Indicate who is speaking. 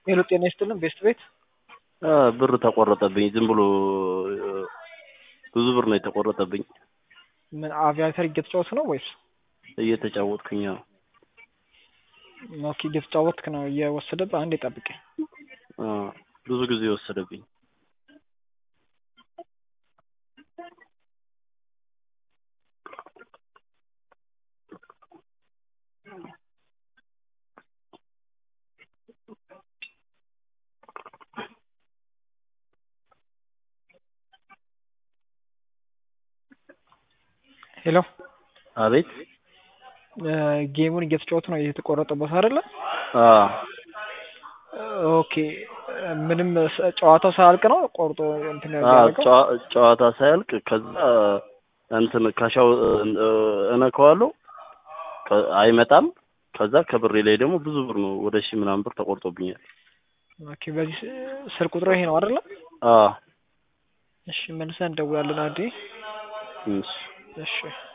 Speaker 1: ሄሎ ጤና ይስጥልን ቤስት ቤት
Speaker 2: አ ብር ተቆረጠብኝ። ዝም ብሎ ብዙ ብር ነው የተቆረጠብኝ።
Speaker 1: ምን አቪያተር እየተጫወት ነው ወይስ?
Speaker 2: እየተጫወትኩኝ ነው።
Speaker 1: ኦኬ እየተጫወትክ ነው እየወሰደብህ። አንዴ ጠብቀኝ።
Speaker 2: አ ብዙ ጊዜ ወሰደብኝ።
Speaker 1: ሄሎ
Speaker 2: አቤት
Speaker 1: ጌሙን እየተጫወቱ ነው የተቆረጠበት አይደለ?
Speaker 2: አ
Speaker 1: ኦኬ ምንም ስ- ጨዋታው ሳያልቅ ነው ቆርጦ እንትን
Speaker 2: አ
Speaker 1: ያደረገው?
Speaker 2: ጨዋ- ጨዋታ ሳያልቅ ከዛ እንትን ካሻው እነካዋለሁ ከ- አይመጣም። ከዛ ከብሬ ላይ ደግሞ ብዙ ብር ነው ወደ ሺህ ምናምን ብር ተቆርጦብኛል።
Speaker 1: ኦኬ በዚህ ስ- ስልክ ቁጥሩ ይሄ ነው አይደለ?
Speaker 2: አ
Speaker 1: እሺ መልሰን እንደውላለን። አንዴ
Speaker 2: እሺ
Speaker 1: እሺ